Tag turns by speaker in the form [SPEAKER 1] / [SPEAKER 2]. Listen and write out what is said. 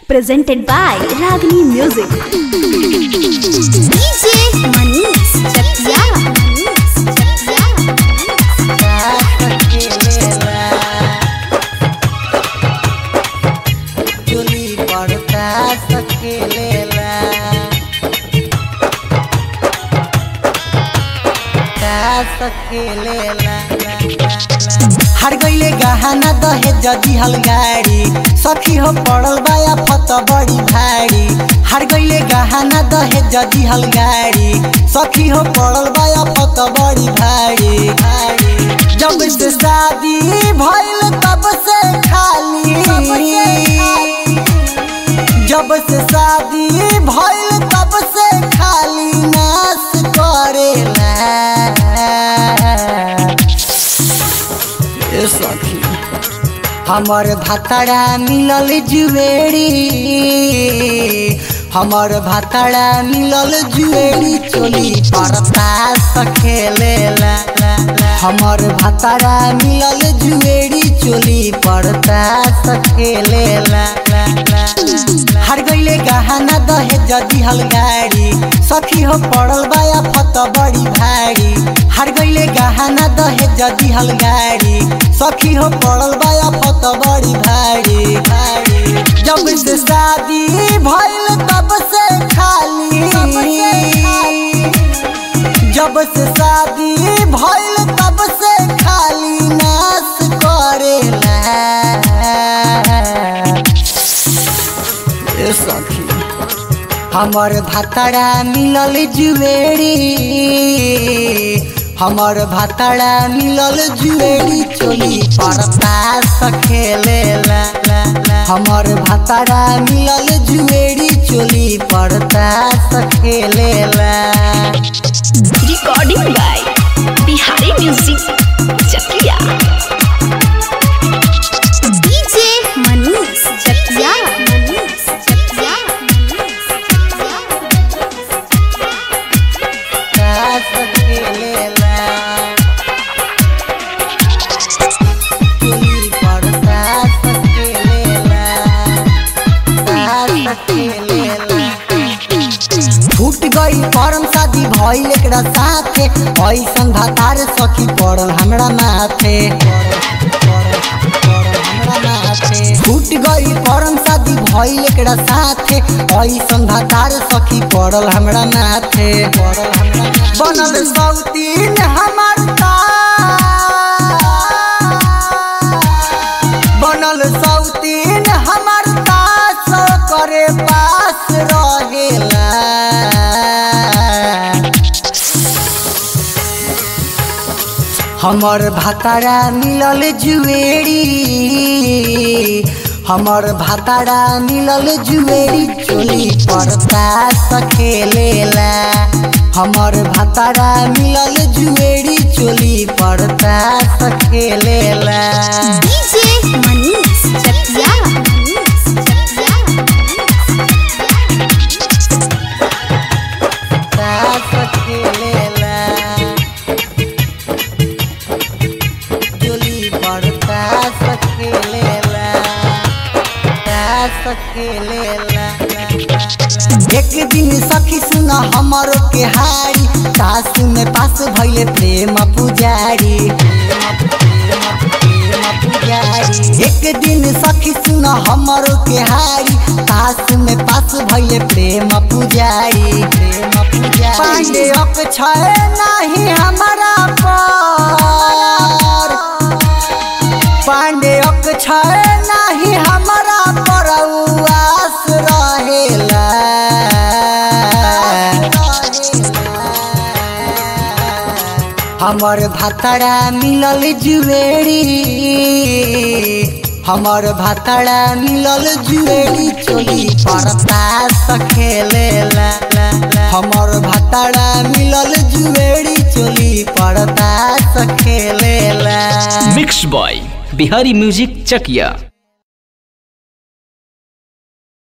[SPEAKER 1] presented by Ragini Music.
[SPEAKER 2] DJ Manish Chakia. Manish Chakia.
[SPEAKER 3] चुली पड़ता सकेलेला का सकेलेला हर गईले गहना दहे जदी हलगाड़ी सखी हो पड़ल बाया फत बड़ी भारी हर गईले गहना दहे जदी हलगाड़ी सखी हो पड़ल बाया फत बड़ी भारी भारी जब से शादी भइल तब से खाली जब से शादी भइल तब से खाली नाश करेला ए सखी हमर भातड़ा मिलल जुएरी हमर भातड़ा मिलल जुएरी चोली परता सखेलेला हमर भातड़ा मिलल जुएरी चोली परता सखेलेला हर गईले गहना दहे जदी हलगाड़ी सखी हो पड़ल बाया फत बड़ी भारी हर गईले गहना दहे जदी हलगाड़ी सखी हो पड़ल बाया फत बड़ी भारी भारी जब से शादी भइल तब से खाली जब से शादी भइल तब से खाली नाश करेला ए सखी हमर भातड़ा मिलल जुएरी हमर भातड़ा मिलल जुएरी चोली परता सखेलेला हमर भातड़ा मिलल जुएरी चोली परता सखेलेला
[SPEAKER 1] Recording by Bihari Music Chakia.
[SPEAKER 2] DJ Manish Chakia. Manish Chakia. Manish Chakia.
[SPEAKER 3] सखेलेला चोली परता सखेलेला सखेलेला फूट गई परम शादी भइल एकरा साथे ऐसन भातार सखी पड़ल हमरा माथे फूट गई परम शादी भइल एकरा साथे ऐसन भातार सखी पड़ल हमरा माथे बनल सौतीन हमर तार बनल सौतीन हमर तास करे पास रहेला हमर भातारा मिलल जुएरी हमर भातारा मिलल जुएरी चोली परता सखेलेला हमर भातारा मिलल जुएरी चोली परता सखेलेला
[SPEAKER 2] DJ Manish Chakia. Manish Chakia.
[SPEAKER 3] तास खेलेला चोली पर तास खेलेला तास खेलेला एक दिन सखी सुन हमरो के हारी तास में पास भइले प्रेम पुजारी एक दिन सखी सुन हमरो के हारी तास में पास भइले प्रेम पुजारी प्रेम पुजारी पांडे अक छय नाही हमारा पर पांडे अक छय नाही हमारा पर उआस रहेला हमर भातड़ा मिलल जुएरी हमर भातड़ा मिलल जुएरी चोली परता सखेलेला हमर भातड़ा मिलल जुएरी चोली परता सखेलेला
[SPEAKER 4] मिक्स बॉय बिहारी म्यूजिक चकिया